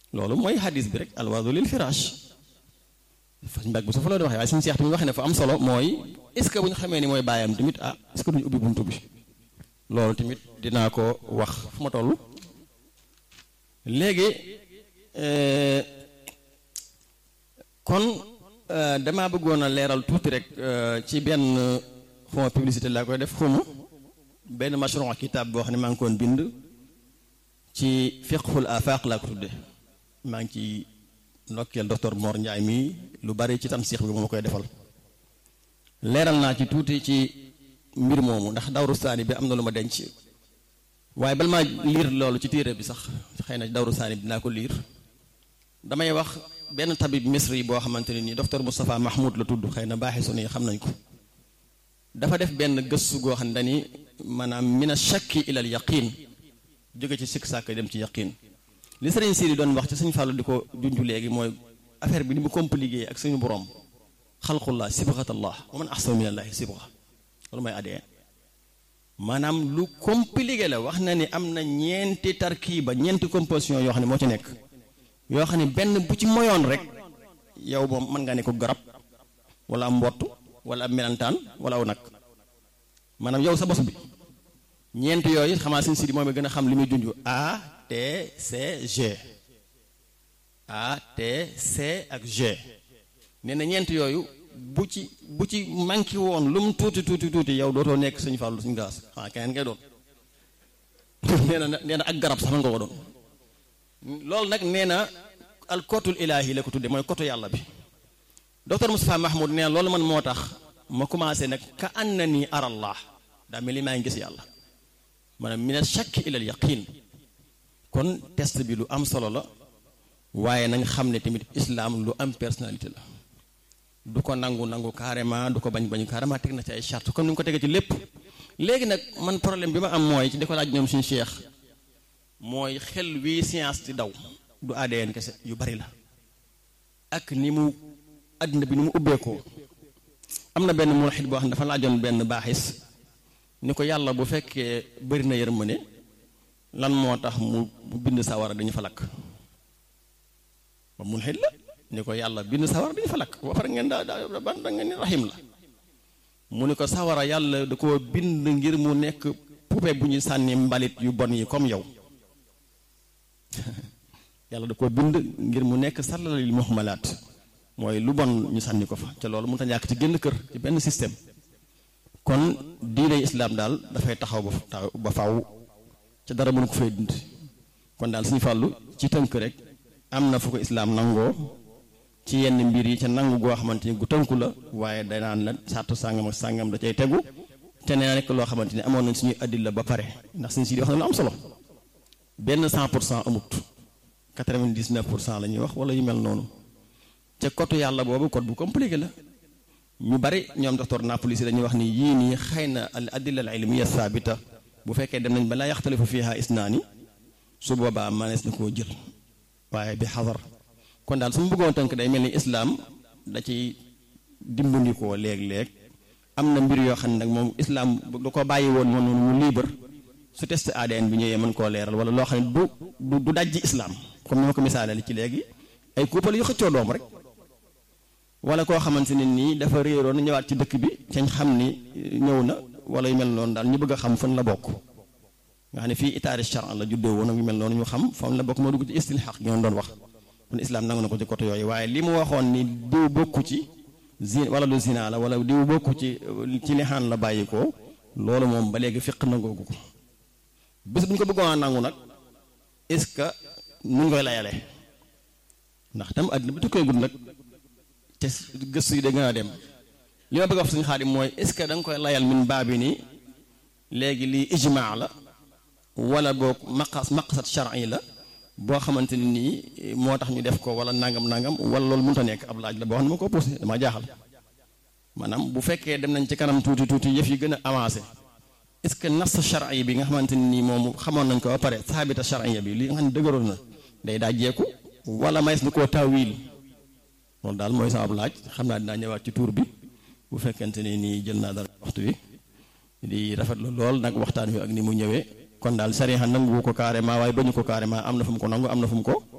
loolu mooy hadis bi rek alwaadu lil firaash fañ mbag bu sa fa la di waxee waaye suñu seex tamit waxee ne fa am solo mooy est-ce que bu ñu xamee ni mooy baayam tamit ah est-ce que duñu ubbi buntu bi loolu tamit dinaa ko wax fu ma toll léegi kon damaa bëggoon a leeral tuuti rek ci benn xuma publicité laa koy def xuma benn mashron kitaab boo xam ne maa ngi koon bind ci fiqhul afaq laa ko tudde maa ngi ci ndokkeel docteur Mor Ndiaye mii lu bari ci tam siix bi moo koy defal leeral naa ci tuuti ci mbir moomu ndax dawru saani bi am na lu ma denc waaye bal maa liir loolu ci téere bi sax xëy na dawru saani bi dinaa ko liir damay wax benn tabib misri boo xamante ne nii docteur Moustapha Mahmoud la tudd xëy na baaxi su nii xam nañ ko dafa def benn gëstu goo xam ne dani maanaam mina shakki ilal yaqin jóge ci sikk sàkk dem ci yaqin li sëriñ Siri doon wax ci suñu fàllu di ko junju léegi mooy affaire bi ni mu compliqué ak suñu borom xalqullah sibghatallah wa man ahsanu minallahi sibgha loolu mooy ADN maanaam lu compliqué la wax na ni am na ñeenti tarkiba ñeenti composition yoo xam ne moo ci nekk yoo xam ne benn bu ci moyoon rek yow moom mën nga ne ko garab wala am mbott wala am melantaan wala aw nag maanaam yow sa bos bi ñeent yooyu xamaa sin sidi moom gën a xam li muy junj A T C G A T C ak G nee na ñeent yooyu bu ci bu ci manqué woon lu mu tuuti tuuti tuuti yow dootoo nekk suñu fàllu suñu gaas xanaa keneen ngay doon nee na nee na ak garab sax man nga ko doon loolu nag nee na al kotul ilaahi la ko tudde mooy kotu yàlla bi docteur Moustapha Mahmoud nee na loolu man moo tax ma commencé nag ka anna nii arallah daa mel ni maa ngi gis yàlla maanaam mina shakki ilal yaqin kon test bi lu am solo la waaye nañ xam ne tamit islam lu am personnalité la du ko nangu nangu carrément du ko bañ bañ carrément teg na ci ay charte comme ni nga ko tegee ci lépp léegi nag man problème bi ma am mooy ci di ko laaj ñoom suñu cheikh mooy xel wii science di daw du ADN kese yu bari la ak ni mu àddina bi ni mu ubbeekoo am na benn mulxit boo xam ne dafa laajoon benn baaxis ni ko yàlla bu fekkee bëri na yërmande lan moo tax mu bind sawara dañu fa lakk ba mulxit la ni ko yàlla bind sawara dañu fa lakk ba pare ngeen daa daa ban da ngeen ni rahim la mu ni ko sawara yàlla da koo bind ngir mu nekk poupée bu ñu sànni mbalit yu bon yi comme yow yàlla da koo bind ngir mu nekk sallalil muhmalaat mooy lu bon ñu sànni ko fa te loolu mënut a ñàkk ci génn kër ci benn système kon diine islaam daal dafay taxaw ba taw ba faw ca dara mënu ko fay dund kon daal suñu fàllu ci tënk rek am na fu ko islaam nangoo ci yenn mbir yi ca nangu goo xamante ni gu tënku la waaye danaan la sàttu sàngam ak sàngam da cay tegu te nee nekk loo xamante ni amoon nañ suñuy addil ba pare ndax suñu si di wax na lu am solo benn 100 pour cent amut 99 pour cent la ñuy wax wala yu mel noonu ca kotu yàlla boobu code bu compliqué la ñu bari ñoom docteur Napolis dañuy wax ni yii nii xëy na al adilla al ilmiya saabita bu fekkee dem nañ ba laa yaxtalifu fiha isnaani su boobaa manees na koo jël waaye bi xadar kon daal su ma bëggoon tënk day mel ni islaam da ciy dimbandikoo léeg-léeg am na mbir yoo xam ne nag moom islaam du ko bàyyi woon moom noonu mu libre su test ADN bi ñëwee mën koo leeral wala loo xam ne du du du dajji islaam comme ni ma ko misaaleel ci léegi ay couple yu xëccoo doom rek wala koo xamante ne nii dafa réeroon ñëwaat ci dëkk bi cañ xam ni ñëw na wala yu mel noonu daal ñu bëgg a xam fan la bokk nga xam ne fii itaari charan la juddoo woon ak yu mel noonu ñu xam fan la bokk moo dugg ci istilxaq gi doon wax kon islam nangu na ko ci côté yooyu waaye li mu waxoon ni diw bokku ci zin wala lu zina la wala diw bokku ci ci lixaan la bàyyi ko loolu moom ba léegi fiq nangoogu ko bés bu ñu ko bëggoon a nangu nag est-ce que nu ngi koy layale ndax tam àddina bi tukkee gud nag te gëstu yi da gën a dem li ma bëgg a wax suñu xaadim mooy est-ce que da nga koy layal min baabi ni léegi lii ijmaa la wala boog maqas maqsad shar'i la boo xamante ni nii moo tax ñu def ko wala nangam nangam wala loolu mënut a nekk ab laaj la boo xam ne ma ko posé dama jaaxal maanaam bu fekkee dem nañ ci kanam tuuti tuuti yëf yi gën a avancé est-ce que nas shar'i bi nga xamante ni nii moom xamoon nañ ko ba pare saabita shar'iyya bi li nga xam ne dëgëroon na day daa jeeku wala mays na koo tawil loolu daal mooy sama laaj xam naa dinaa ñëwaat ci tuur bi bu fekkente ni nii jël naa dara waxtu wi di rafetlu lool nag waxtaan wi ak ni mu ñëwee kon daal sariya nangu ko carrément waaye bañu ko carrément am na fu mu ko nangu am na fu mu ko